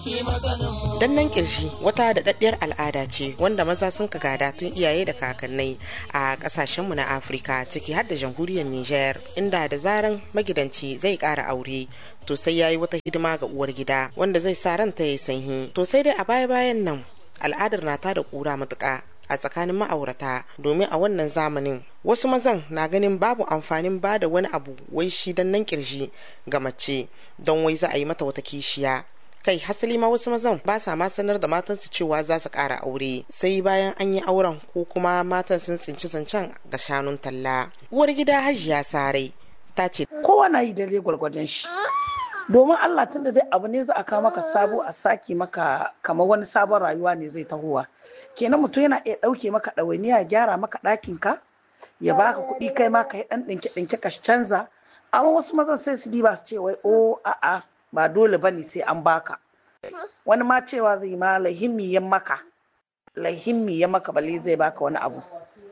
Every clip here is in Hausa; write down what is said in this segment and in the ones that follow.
Dannan kirji wata daɗaɗɗiyar al'ada ce wanda maza sun ka gada tun iyaye da kakannai a ƙasashenmu na Afirka ciki har da jamhuriyar Nijar inda da zaran magidanci zai ƙara aure to sai yayi wata hidima ga uwar gida wanda zai sa ranta ya sanyi to sai dai a baya bayan nan al'adar na ta da ƙura matuƙa a tsakanin ma'aurata domin a wannan zamanin wasu mazan na ganin babu amfanin ba da wani abu wai shi dan nan kirji ga mace don wai za a yi mata wata kishiya kai hasali ma wasu mazan ba sa ma sanar da matansu cewa za su ƙara aure sai bayan an yi auren ko kuma matan sun tsinci zancen ga shanun talla uwar gida hajiya sarai ta ce kowa na yi dare gwargwadon shi domin Allah tun da dai abu ne za a kawo maka sabo a saki maka kamar wani sabon rayuwa ne zai tahowa kenan mutum yana iya ɗauke maka ɗawainiya ya gyara maka ɗakin ka ya baka kuɗi kai ma ka yi ɗan ɗinke ɗinke ka canza amma wasu mazan sai su diba su ce wai o a'a ba dole ba ne sai an baka wani ma cewa zai ma lahimmi ya maka lahimmi ya maka bale zai baka wani abu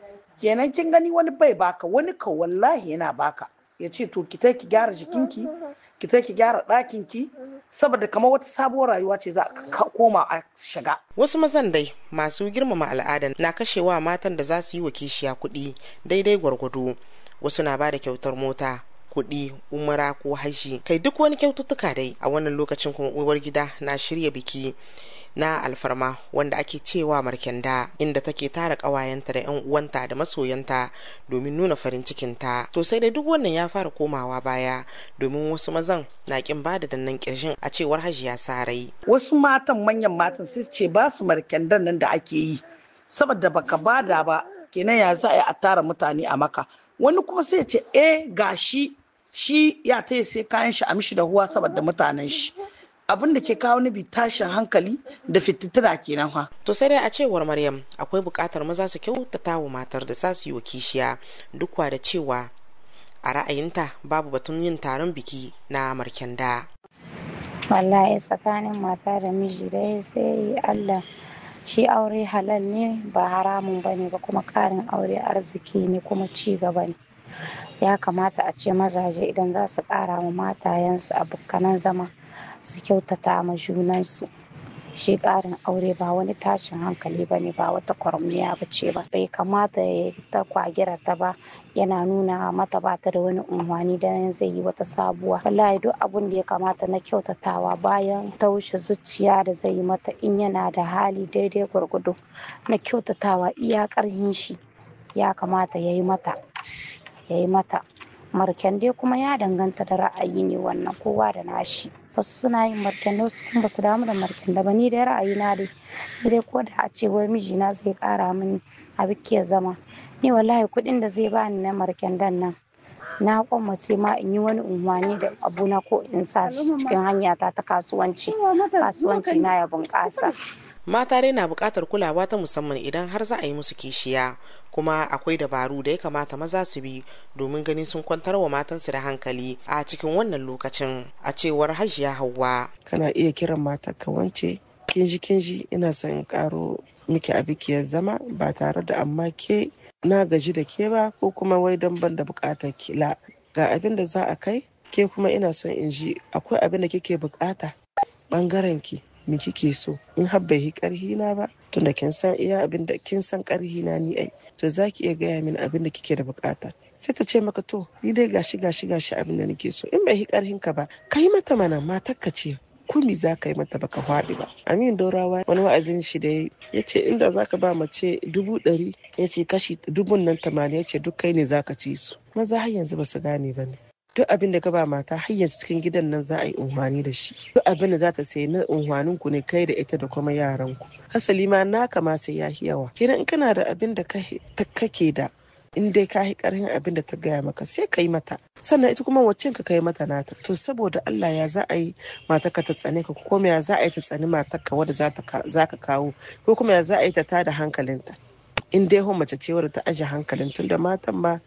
kenan kin gani wani bai baka wani ka wallahi yana baka ya ce to ki ki gyara jikinki ki ki gyara ɗakinki saboda kamar wata sabuwar rayuwa ce za a koma a shiga. Wasu mazan dai masu girmama al'ada na kashewa matan da za su yi wa kishiya kuɗi daidai gwargwado wasu na ba da kyautar mota kuɗi umara ko hashi kai duk wani kyaututtuka dai a wannan lokacin kuma uwar gida na shirya biki na alfarma wanda ake cewa markenda inda take tara ƙawayenta da 'yan uwanta da masoyanta domin nuna farin cikinta to sai dai duk wannan ya fara komawa baya domin wasu mazan na kin bada dannan kirshin a cewar hajiya sarai wasu matan manyan matan sai ce ba su markendan nan da ake yi saboda baka bada ba kenan ya za a tara mutane a maka wani kuma sai ce eh gashi shi ya taya sai kayan shi a mishi da huwa saboda mutanen shi abin da ke kawo ni bi tashin hankali da fitittuna kenan fa. To sai dai a cewar Maryam akwai buƙatar maza su kyautata wa matar da za su yi wa kishiya duk da cewa a ra'ayinta babu batun yin taron biki na markenda. Wallahi tsakanin mata da miji dai sai Allah shi aure halal ne ba haramun ba ne ba kuma ƙarin aure arziki ne kuma ci gaba ne. ya kamata a ce mazaje idan za su ƙara wa matayensu abokanan zama su kyautata ma junansu shi ƙarin aure ba wani tashin hankali ba ne ba wata kwarmiya ba ce ba bai kamata ya ta kwagira ta ba yana nuna mata ba ta da wani unhwani dan zai yi wata sabuwa wallahi duk abun da ya kamata na kyautatawa bayan taushe zuciya da zai yi mata in yana da hali daidai gwargwado na kyautatawa iya ƙarhin shi ya kamata ya yi mata ya yi mata marken dai kuma ya danganta da ra'ayi ne wannan kowa da nashi wasu suna yin marken da wasu kuma basu damu da marken da ba ni dai ra'ayi na dai ni dai ko da a ce wai mijina zai kara mini a bikiyar zama ni wallahi kuɗin da zai bani na marken dan nan na kwamace ma in yi wani unwani da abuna ko in sa cikin hanya ta ta kasuwanci kasuwanci na ya bunƙasa mata dai na buƙatar kulawa ta musamman idan har za a yi musu kishiya kuma akwai dabaru da ya kamata maza su bi domin ganin sun kwantar wa matansu da hankali a cikin wannan lokacin a cewar hajiya hauwa kana iya kiran matar ka wance kinji kinji ina son in karo miki a bikiyar zama ba tare da amma ke na gaji da ke ba ko kuma wai don ban da buƙatar kila ga abin da za a kai ke kuma ina son in ji akwai abin da kike bukata bangaren ki me kike so in har bai yi karhi na ba tunda kin san iya abin da kin san karhi na ni ai to zaki iya gaya min abin da kike da bukata sai ta ce maka to ni dai gashi gashi gashi abin da nake so in bai yi karhin ka ba ka yi mata mana matar ka ce kumi za ka yi mata baka faɗi ba amin dorawa wani wa'azin shi da ya ce inda za ka ba mace dubu ɗari ya ce kashi dubun nan tamanin ya ce duk kai ne za ka ci su maza har yanzu ba su gane ba ne duk abin da ka ba mata har yanzu cikin gidan nan za a yi unhwani da shi duk abin da za ta sayi na unhwanin ku ne kai da ita da kuma yaran ku hasali ma naka ma sai ya yawa kenan in kana da abin da kake da in dai ka yi karhin abin da ta gaya maka sai ka yi mata sannan ita kuma wacce ka kai mata nata to saboda Allah ya za a yi matar ka ta tsane ka ko ya za a yi ta tsani matar ka wadda za ka kawo ko kuma ya za a yi ta tada hankalinta in dai hon mace ce wadda ta aje hankalin tunda matan ma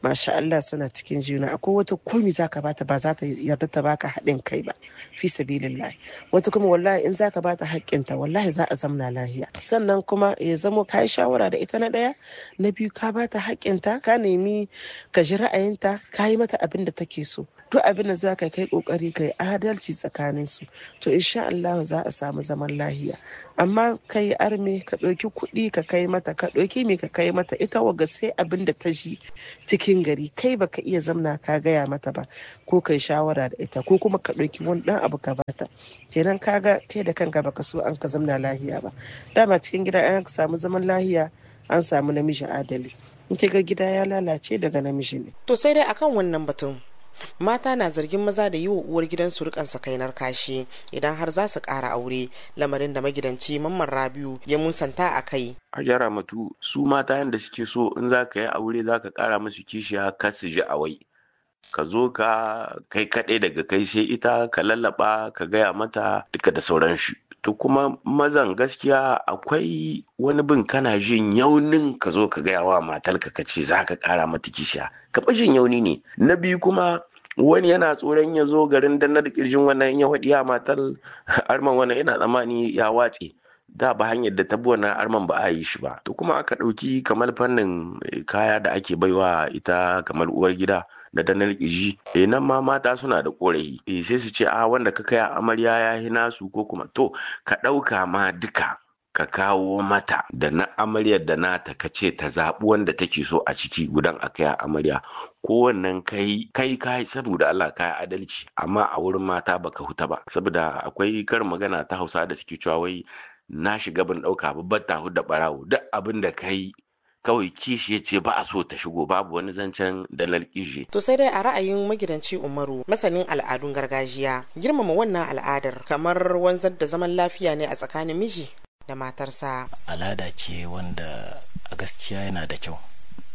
masha Allah suna cikin juna akwai wata komi zaka bata ba za ta yarda ta baka haɗin kai ba fi sabilillahi wata kuma wallahi in zaka bata haƙƙinta wallahi za a zamna lahiya sannan kuma ya zamo ka yi shawara da ita na ɗaya na biyu ka bata haƙƙinta ka nemi ka ji ra'ayinta ka yi mata abin da take so duk abin da za ka kai kokari kai adalci tsakanin su to insha Allah za a samu zaman lahiya amma kai arme ka ɗauki kuɗi ka kai mata ka ɗauki me ka kai mata ita waga sai abin da ta ji cikin gari kai baka iya zamna ka gaya mata ba ko kai shawara da ita ko kuma ka ɗauki wani ɗan abu ka bata kenan kaga kai da kanka baka so an ka zamna lahiya ba dama cikin gida an samu zaman lahiya an samu namiji adali in ga gida ya lalace daga namiji ne to sai dai akan wannan batun mata na zargin maza da yi wa uwar gidansu rikan sakainar kashi idan har za su ƙara aure lamarin da magidanci mamman rabiu ya musanta a kai a jara matu su mata yadda suke so in za ka yi aure za ka ƙara musu kishiya ka su ji a wai ka zo ka kai kaɗai daga kai sai ita ka lallaba ka gaya mata duka da sauran shi to kuma mazan gaskiya akwai wani bin kana jin yaunin ka zo ka gaya wa matarka ka ce za ka ƙara mata kishiya ka jin yauni ne na biyu kuma wani yana tsoron ya zo garin dannar kirjin wannan ya waɗi ya matar arman wannan yana tsammani ya watse da ba hanyar da tabi wannan arman ba a yi shi ba to kuma aka ɗauki kamar fannin kaya da ake baiwa ita kamar uwar gida da danar kirji eh nan ma mata suna da korafi eh sai su ce a wanda ka kai amarya ya yi nasu ko kuma to ka ɗauka ma duka ka kawo mata da na amaryar da nata ka ce ta zaɓi wanda take so a ciki gudan a kai amarya ko wannan kai kai kai saboda Allah kai adalci amma a wurin mata baka huta ba saboda akwai karin magana ta Hausa da suke cewa wai na shiga ban ɗauka babbar ta da barawo duk abin da kai kawai kishi ya ce ba a so ta shigo babu wani zancen dalar kishi. To sai dai a ra'ayin magidanci Umaru masanin al'adun gargajiya girmama wannan al'adar kamar wanzar da zaman lafiya ne a tsakanin miji da matarsa. Al'ada ce wanda a gaskiya yana da kyau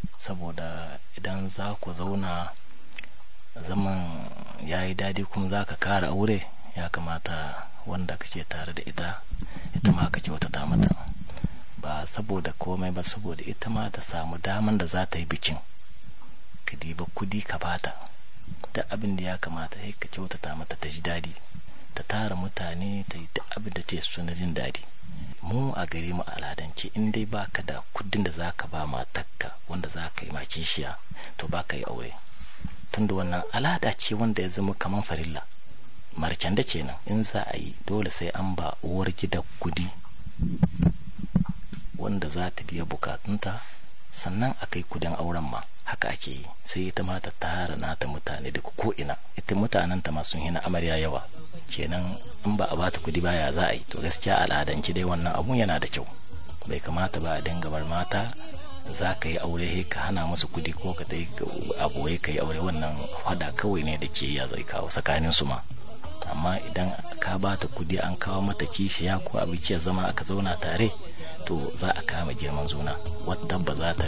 saboda idan za ku zauna zaman ya yi daɗi kuma za ka kara aure ya kamata wanda kake tare da ita ita ma ka kyautata mata. ba saboda komai ba saboda ita ma ta samu daman da za ta yi bikin ka diba kudi ka bata da abin da ya kamata sai ka kyautata mata ta ji daɗi ta tara mutane ta yi duk abin da ta so na jin daɗi mu a gare mu aladance in dai baka da kudin da zaka ba matakka wanda za ka yi ma kishiya to baka yi aure tunda wannan alada ce wanda ya zama kamar farilla marcan da kenan in za a yi dole sai an ba uwar gida kudi wanda za ta biya bukatunta sannan a kai kudin auren ma haka ake yi sai ita ma ta tara nata mutane daga ko'ina ita mutanen ta masu hina amarya yawa kenan in ba a bata kudi baya za a yi to gaskiya al'adanci dai wannan abun yana da kyau bai kamata ba a dinga bar mata za ka yi aure ka hana musu kudi ko ka dai abu ka yi aure wannan hada kawai ne da ke ya zai kawo tsakanin su ma amma idan ka bata kudi an kawo mata kishiya ko abinci ya zama aka zauna tare to za a kama girman zuna wadda ba za ta